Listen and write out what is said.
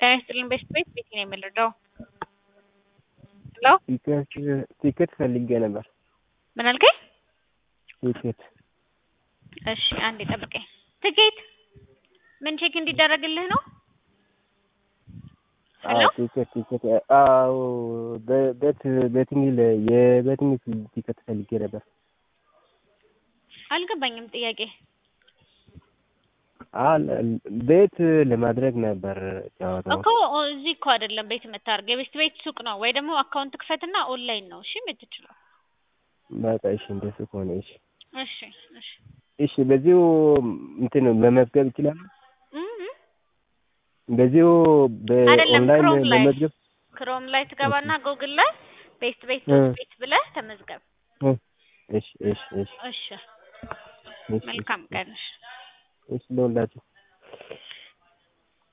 ጤና ይስጥልኝ በሽት ቤት ቤቴ ነው የምንረዳው? ሄሎ ቲኬት ቲኬት ፈልጌ ነበር። ምን አልከኝ? ቲኬት እሺ አንዴ ጠብቀኝ። ትኬት ምን ቼክ እንዲደረግልህ ነው? ሄሎ አዎ ቲኬት ቲኬት አዎ በቤት ቤቲንግ ለ- የቤቲንግ ቲኬት ፈልጌ ነበር። አልገባኝም ጥያቄ። አል ቤት ለማድረግ ነበር ጨዋታው። እኮ እዚህ እኮ አይደለም ቤት የምታደርገው የቤስት ቤት ሱቅ ነው ወይ ደግሞ አካውንት ክፈትና ኦንላይን ነው እሺ የምትችለው። በቃ እሺ እንደሱ ከሆነ እሺ እሺ እሺ እሺ በዚሁ እንትን መመዝገብ ይችላል። እም እም። በዚሁ አይደለም በኦንላይን ክሮም ላይ መመዝገብ ክሮም ላይ ትገባና ጎግል ላይ ቤስት ቤት እ ዶት ቤት ብለህ ተመዝገብ። እ እሺ እሺ እሺ እሺ እሺ መልካም ቀን። እሺ እሺ ለሁላችሁ